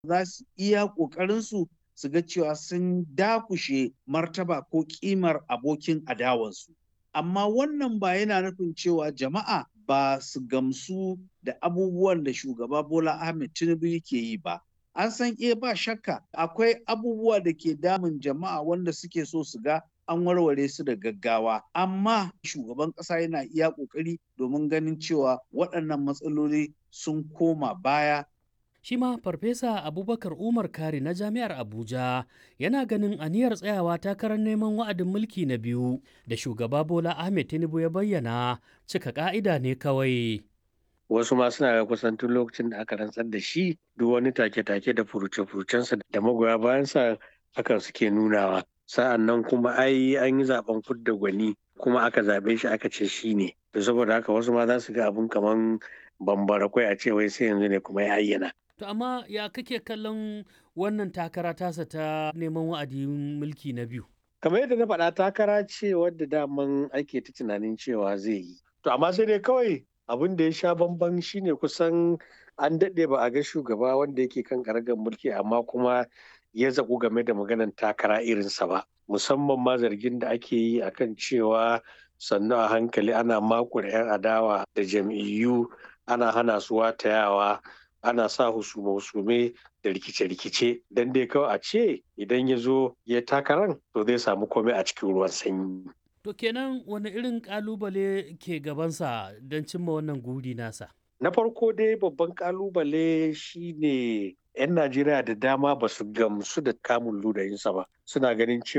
za su iya ƙoƙarinsu su ga cewa sun dakushe martaba ko ƙimar abokin adawansu. Amma wannan ba yana nufin cewa jama'a ba su gamsu da abubuwan da shugaba Bola Ahmed Tinubu yake yi ba. An san iya ba shakka akwai abubuwa da ke damun jama'a wanda suke so su ga an warware su da gaggawa amma shugaban ƙasa yana iya ƙoƙari domin ganin cewa waɗannan matsaloli sun koma baya shi ma farfesa abubakar umar kari na jami'ar abuja yana ganin aniyar tsayawa takarar neman wa'adin mulki na biyu da shugaba bola ahmed tinubu ya bayyana cika ka'ida ne kawai wasu ma suna ga kusan tun lokacin da aka rantsar da shi duk wani take-take da furuce-furucensa da magoya bayansa hakan suke nunawa sa'an nan kuma ai an yi zaben fudda gwani kuma aka zaɓe shi aka ce shi ne to saboda haka wasu ma za su ga abun kaman bambara kwai a ce wai sai yanzu ne kuma ya ayyana To amma ya kake kallon wannan takara tasa ta neman wa'adin mulki na biyu? Kamar yadda na faɗa takara ce wadda daman ake ta tunanin cewa zai yi. To amma sai dai kawai abin da ya sha bamban shine kusan an daɗe ba a ga shugaba wanda yake kan karagar mulki amma kuma ya zaƙu game da maganar takara irinsa ba. Musamman ma zargin da ake yi akan cewa sannu a hankali ana makure 'yan adawa da jam'iyyu ana hana su watayawa ana sa husume-husume da rikice-rikice don dai kawai a ce idan ya zo ya takaran to zai samu komai a cikin ruwan sanyi. To kenan wani irin kalubale ke gabansa don cimma wannan guri nasa? Na farko dai babban kalubale shine 'yan Najeriya da dama ba su gamsu da kamun ludayinsa ba suna ganin cewa